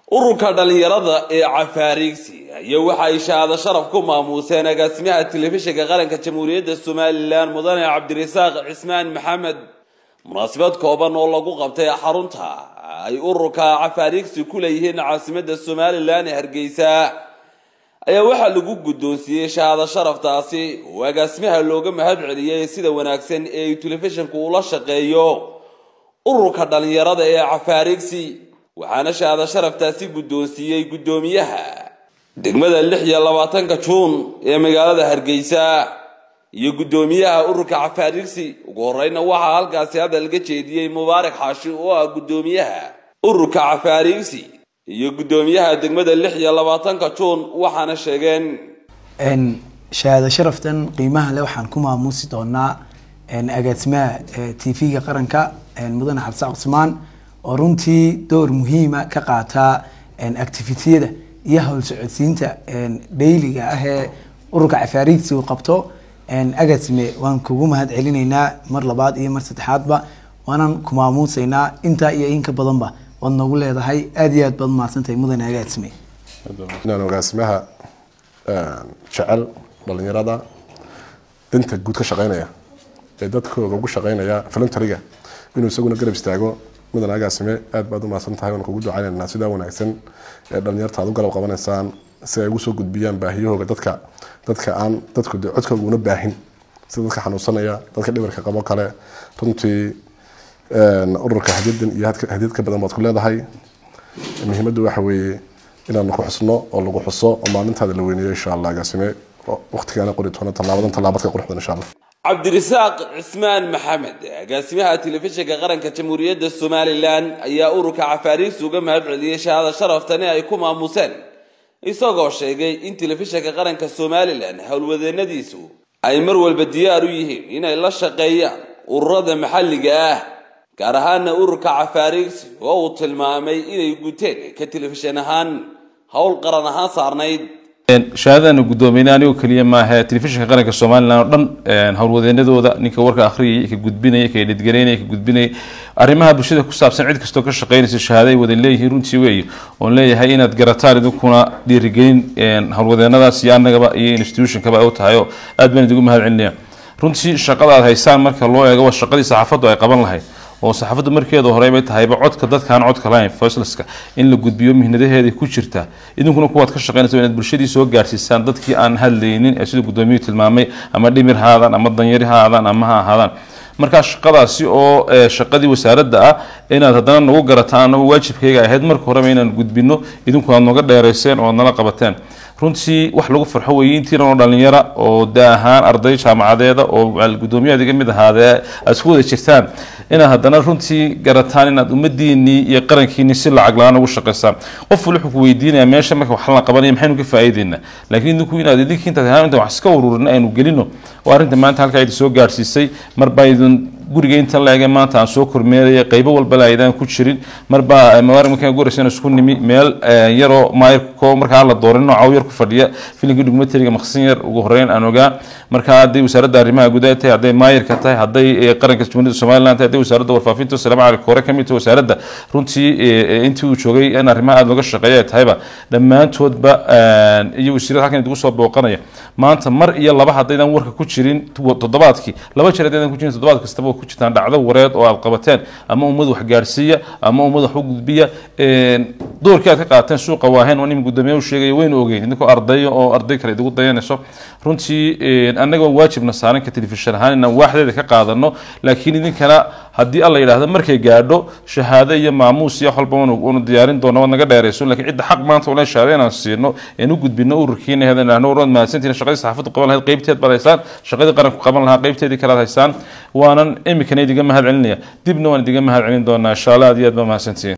ururka dhallinyarada ee cafaariigsi ayaa waxa ay shahaado sharaf ku maamuuseen agaasimaha telefishinka qaranka jamhuuriyadda somalilan mudane cabdirasaaq cismaan maxamed munaasabad kooban oo lagu qabtay xarunta ay ururka cafaariigsi ku leeyihiin caasimadda somalilan ee hargeysa ayaa waxaa lagu guddoonsiiyey shahaado sharaftaasi oo agaasimaha looga mahad celiyey sida wanaagsan ee ay telefishinku ula shaqeeyo ururka dhallinyarada ee cafaariigsi waxaana shahaado sharaftaasi guddoonsiiyey guddoomiyaha degmada lix iyo labaatanka juun ee magaalada hargeysa iyo guddoomiyaha ururka cafaariigsi ugu horeyna waxaa halkaasi hadal ga jeediyey mubaarak xaashi oo ah guddoomiyaha ururka cafaariigsi iyo guddoomiyaha degmada lix iyo labaatanka juun waxaana sheegeen shahaado sharaftan qiimaha le waxaan ku maamuusi doonaa agaasimaha t v-ga qaranka mudane cabdisaaq cusmaan oo runtii door muhiima ka qaataa activitiyada iyo howl socodsiinta dhayliga ah ee ururka cafaariigsi uu qabto agaasime waan kugu mahad celinaynaa mar labaad iyo mar saddexaadba waanan ku maamuusaynaa intaa iyo inka badanba waad noogu leedahay aada iyo aad baad mahadsantahay mudane agaasime inaan agaasimaha jecel dhalinyarada danta guud ka shaqeynaya ee dadkooda ugu shaqeynaya voluntaryga inuu isaguna garab istaago mudan agaasime aad baad umahadsan tahay waan kugu ducaynaynaa sidaa wanaagsan ee dhalinyarta aad u galab qabanaysaan si ay ugu soo gudbiyaan baahiyahooga dadka dadka aan dadku codkooga una baahin sida dadka xanuunsanaya dadka dhibarka qabo kale runtii ururka hadyadan iyo hadyad ka badan baad ku leedahay muhiimaddu waxa weeye inaanu ku xusno oo lagu xuso oo maalintaada la weyneeyo insha allah agaasime waqtigaana qori doona tallaabadan tallaabad ka quruxdan insha allah cabdirasaaq cismaan maxamed agaasimaha telefishinka qaranka jamhuuriyadda somalilan ayaa ururka cafaariigsi uga mahad celiyey shahaado sharaftani ay ku maamuseen isagoo sheegay in telefishinka qaranka somalilan howlwadeenadiisu ay mar walba diyaar u yihiin inay la shaqeeyaan ururada maxalliga ah gaar ahaana ururka cafaariigsi oo uu tilmaamay inay guteen ka telefishin ahaan howl qaran ahaan saarnayd shahaadadana guddoomiynay anigoo keliya maaha telefishinka qaranka somalilan oo dhan howlwadeenadooda ninka warka akhriyay ka gudbinaya ka edhidgaraynaya ka gudbinaya arrimaha bulshada ku saabsan cid kastoo ka shaqeynaysa shahaado ay wada leeyihiin runtii weeye oon leeyahay inaad garataan idinkuna dhiirigelin howlwadeenadaas iyo annagaba iyo institutionkaba u tahay oo aad baan idigu mahad celinaya runtii shaqada aad haysaan marka loo eego waa shaqadii saxaafaddu ay qaban lahayd oo saxaafaddu markeeda horeybay tahayba codka dadkaan codka lahayn voicelesska in la gudbiyo mihnadaheeda ku jirta idinkuna kuwaad ka shaqeynaysa inaad bulshadii soo gaarsiisaan dadkii aan hadlaynin ee sida guddoomiyuhu tilmaamay ama dhimir ha aadaan ama danyari ha aadaan ama ha ahaadaan markaa shaqadaasi oo shaqadii wasaaradda ah inaad haddana nagu garataan annagu waajibkayga ahayd marka horeba inaan gudbino idinku aad nooga dheerayseen oo aad nala qabateen runtii wax lagu farxo weeye intiiran oo dhalinyara oo da ahaan arday jaamacadeeda oo guddoomiyahaadi ka mid ahaadee aad isku wada jirtaan inaad haddana runtii garataan inaad ummadiinii iyo qarankiinii si lacag la-aan ugu shaqaysaan qof wali wuxuu ku weydiinaya meesha marka wax la qabanaya maxaynu ka faa'iideynaa laakiin idinku inaad idinki intaad ahaan intaan wax iska ururin aynu gelino oo arrinta maanta halkaa idin soo gaarsiisay marbaa idin guriga inta laege maanta aan soo kormeeraya qaybo walba laydaan ku jirin marbaa mabaarig markaan guraysan isku nimi meel yaroo maayirko markaa la doorin noocaw yar ku fadhiya filimkii dhugmateriga maqsin yar ugu horeyn aan ogaa markaa hadday wasaaradda arrimaha gudaha tahay hadday maayirka tahay hadday qaranka jamhuuriyadda somaliland tahay hadday wasaaradda warfaafinta salaam calaykum hore ka mid tahay wasaaradda runtii intii uu joogay in arrimaha aada looga shaqeeya ay tahayba dhammaantoodba iyo wasiirada halkan idigu soo booqanaya maanta mar iyo laba haddaydan warka ku jirin toddobaadkii laba jeer haddaydan ku jirin toddobaad kastaba ku jirtaan dhacdo wareed oo aad qabateen ama ummad wax gaarsiiya ama ummad wax u gudbiya doorkii aad ka qaateen suuqa waahayn oo nin guddoomiye u sheegaya waynu ogeyn idinkoo ardaya oo arday kale idigu dayanayso runtii annagoo waajibna saaran ka telefishin ahaan inaan waaxdeeda ka qaadano laakiin idinkana haddii alla yidhaahdo markay gaadho shahaado iyo maamuus iyo walba unu diyaarin doono waad naga dheerayso lakiin cidda xaq maanta ule shahaado inaan siino een u gudbino ururkiina hedan idhahno waad mahadsantihin shaqadii saxaafaddu qaban lahayd qaybteed baad haysaan shaqadii qaranku qaban lahaa qaybteedii kale aad haysaan waanan imikana idiga mahad celinaya dibna waan idiga mahad celin doonaa insha allah aad iyo aad baa mahadsantihiin